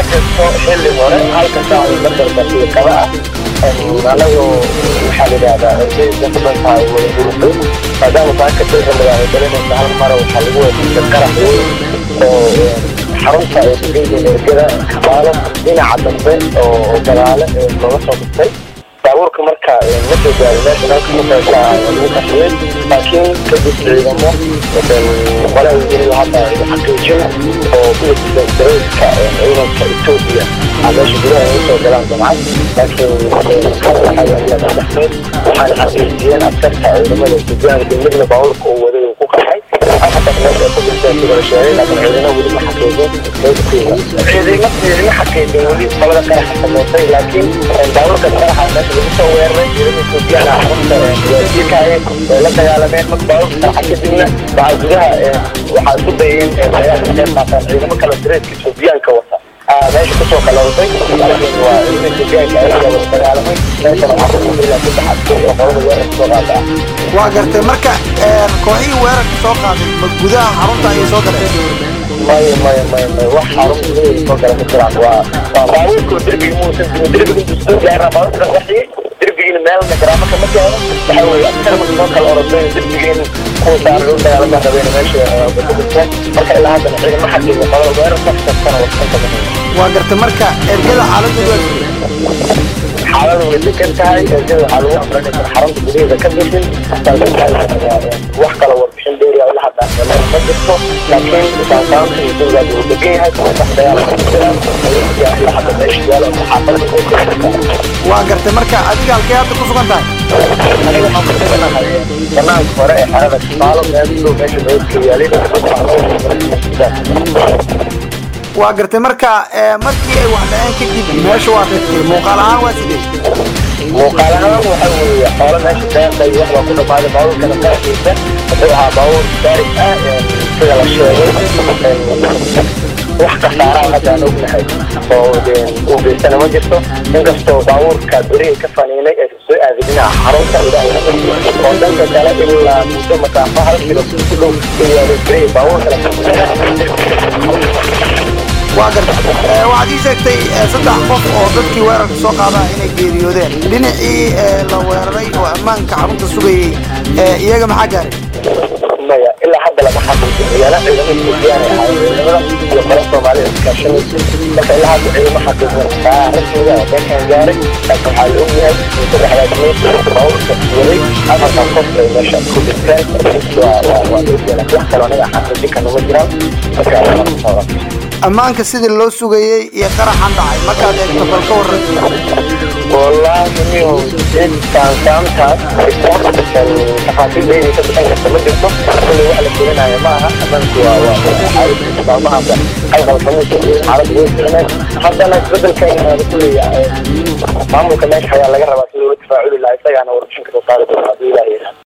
kasta xilli hore halka saac iyo badal daqiiqada ah anagu waxaa la yidhahdaa ardayda ku dhantahay wada hurufay maadaama saaka xilliga ay dalinaysa hal mara waxaa lagu wasiisa qarax weyn oo xarunta ee dugeyda ergada kabaalo dhinaca dambe oo gadaale looga soo dhistay baabuurka marka ma soo gaarin meesha dalka kuqeysha lagu qaxiyey laakiin kadib ciidamo qolaa wasiirada hadda xaqiijin oo kuwasiisa dareyska ciidanka etoobiya aa meesha gudaha ay usoo galaan jamcad laakiin waxay waxaana xaqiijiyeen askarta ciidamada suudaan degmadna baabuurka uu waday uu ku qaxay xataa meesha ay ku dhinteen sida la sheegay laakiin ciidamo weli ma xaqiijin meydkiisa ciidamo ciidamo xaqiijin weli qolada qaraxa sameysay laakiin baabuurka qaraxa meesha lagu soo weeraray ciidamada suudaan ah xarunta waasiirkaayeen way la dagaalameen marka baabuurka qaraxa kadibna waxaa gudaha waxaa isku dayeen dagaalka qeyb qaataan ciidamo kale dareeska suudiyaanka wata meesha kusoo kalowday laakiin waa ciidamada suudiyaanka ayaga wada dagaalamay meeshana waxaa ku ilaa saddex askari oo qolada weerarka soo qaada ah waa gartay marka kooxihii weerarka soo qaaday ma gudaha xarunta ayay soo galeen maya maya maya maya wax xarun gudaheeda soo gala ma jiraan waa waa baabuurka derbiga muusan jirin derbiga intuu soo gaaraa baabuurka qaxiyey derbigiina meelna garaamo kama gaaro waxa weeye askar marka soo kala oroday derbigeena kuwa saaran u dagaalama rabeen meesha kudhinteen marka ilaa haddana ciidama xaqiiga qolada weerar kastana wasanka waa gartay marka ergada xaaladoodu waa sidee xaaladu way degan tahay ergada waxaa lagu amray inaysan xarunta gudaheeda ka bixin wax kala warbixin dheeri ah ilaa hadda ma jirto laakiin saansaanta iyo dowlaad uu degan yahay wax dagaal ku jiraan ilaa hadda meesha yaalo xaafadda waa gartay marka adiga halkee hadda ku sugan tahay aniga waxaan ku suganahay banaanka hore ee xerada kimaalo meel dhow meesha meydka yaalay waa gartay marka markii ay wax dhaceen kadib meesha waa tagtay muuqaal ahaan waa sidee muuqaal ahaan waxa weeye xoolo meesha deeqay wax baa ku dhamaaday baabuurkana qaarkiisa wuxuu ahaa baabuur daarig ah sida la sheegay wax khasaaraha hadda aan ognahay oo uu geystana ma jirto inkastoo baabuurka beriga ka faniinay ee soo aaday dhinaca xarunta ilaahay oo dhanka kale ilaa muddo masaafo hal kilo ku dhow u yaalay beriga baabuurkana waa gartay waxaad ii sheegtay saddex qof oo dadkii weerarka soo qaadaa inay geeriyoodeen dhinacii la weeraray oo ammaanka xarunta sugayey iyaga maxaa gaaray maya ilaa hadda lama xaqiijin ciyaala ciidamada suudiyaan ay ahaayeen ciidamada iyo qolo soomaalida iskaashanaysa marka ilaa hadda ciidamo xaqiijin taa rasmiga ah dalkan gaaray laakiin waxaa la ogyahay saddexdaas meyd baabuurka waday afartan qof ay meesha ku dhinteen waa waa waa la ogyahay laakiin wax kale anaga xaqiijin karna ma jiraan marka lama socda ammaanka sidii loo sugayey iyo qaraxan dhacay markaad eegto bal ka warran wallaahi niyo intaan saamtaas tafaasiil dheeri ka bixin karta ma jirto kulli wax la gelinayo ma aha ammaanku waa waa maalmahanba qalqal kamuusa xaalad way ficneen haddana isbedelka imaado kulli maamulka meesha ayaa laga rabaa sidii ula tafaaculi lahaa isagaana warbixin kasoo saari doona haddii ilaah yidhaahdo